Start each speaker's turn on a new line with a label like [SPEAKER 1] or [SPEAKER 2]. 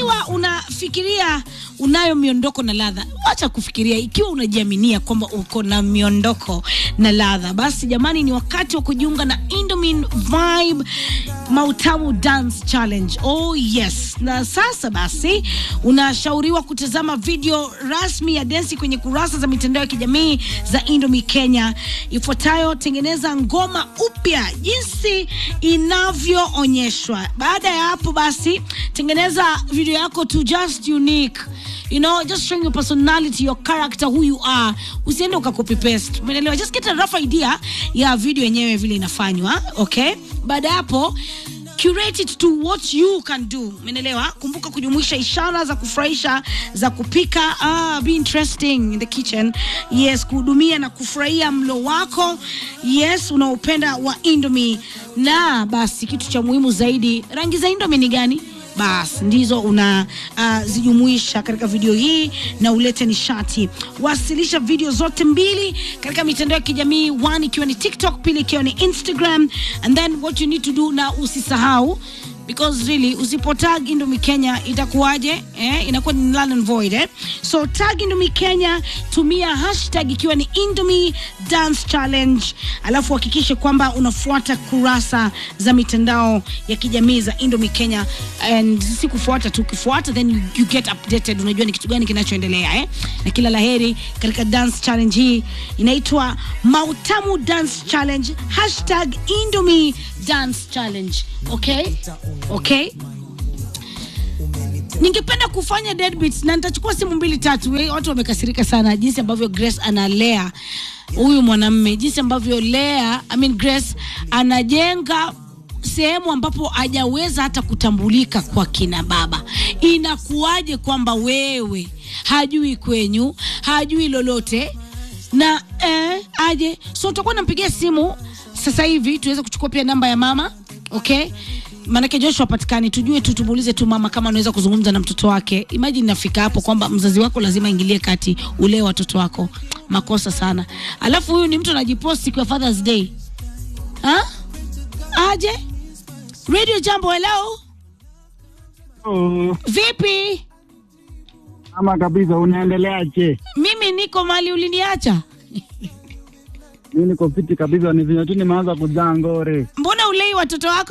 [SPEAKER 1] ikiwa unafikiria unayo miondoko na ladha, acha kufikiria. Ikiwa unajiaminia kwamba uko na miondoko na ladha, basi jamani, ni wakati wa kujiunga na Indomin Vibe Mautamu Dance Challenge. Oh yes. Na sasa basi unashauriwa kutazama video rasmi ya densi kwenye kurasa za mitandao ya kijamii za Indomie Kenya. Ifuatayo, tengeneza ngoma upya jinsi inavyoonyeshwa. Baada ya hapo basi, tengeneza video yako to just unique you know just showing your personality your character who you are usiende ukakopi paste umeelewa just get a rough idea ya video yenyewe vile inafanywa okay baada ya hapo curate it to what you can do umeelewa kumbuka kujumuisha ishara za kufurahisha za kupika ah, be interesting in the kitchen yes kuhudumia na kufurahia mlo wako yes unaopenda wa indomie na basi kitu cha muhimu zaidi rangi za indomie ni gani basi ndizo unazijumuisha uh, katika video hii na ulete nishati. Wasilisha video zote mbili katika mitandao ya kijamii, one ikiwa ni TikTok, pili ikiwa ni Instagram, and then what you need to do, na usisahau because really usipotag Indomie Kenya itakuwaje? Eh, inakuwa ni null and void eh? So tag Indomie Kenya, tumia hashtag ikiwa ni Indomie Dance Challenge, alafu hakikishe kwamba unafuata kurasa za mitandao ya kijamii za Indomie Kenya, and si kufuata tu, ukifuata then you, you get updated, unajua ni kitu gani kinachoendelea eh? Na kila laheri katika dance challenge hii inaitwa Mautamu Dance Challenge, hashtag Indomie Dance Challenge. Okay, okay. Ningependa kufanya deadbeats na nitachukua simu mbili tatu. We, watu wamekasirika sana jinsi ambavyo Grace analea huyu mwanamme, jinsi ambavyo Lea, I mean Grace anajenga sehemu ambapo hajaweza hata kutambulika kwa kina baba. Inakuwaje kwamba wewe hajui kwenyu, hajui lolote na eh, aje? So utakuwa nampigia simu sasa hivi tuweze kuchukua pia namba ya mama okay maanake Joshua patikani, tujue tu, tumuulize tu mama kama anaweza kuzungumza na mtoto wake. Imagine nafika hapo kwamba mzazi wako lazima ingilie kati ulee watoto wako, makosa sana. Alafu huyu ni mtu anajiposti kwa Father's Day ha? Aje Radio Jambo, hello,
[SPEAKER 2] Oh,
[SPEAKER 1] vipi?
[SPEAKER 2] ama kabisa, unaendeleaje?
[SPEAKER 1] Mimi niko mali uliniacha,
[SPEAKER 2] Mi niko fiti kabisa, ni vinyo tu nimeanza kujaa ngore.
[SPEAKER 1] mbona ulei watoto wako?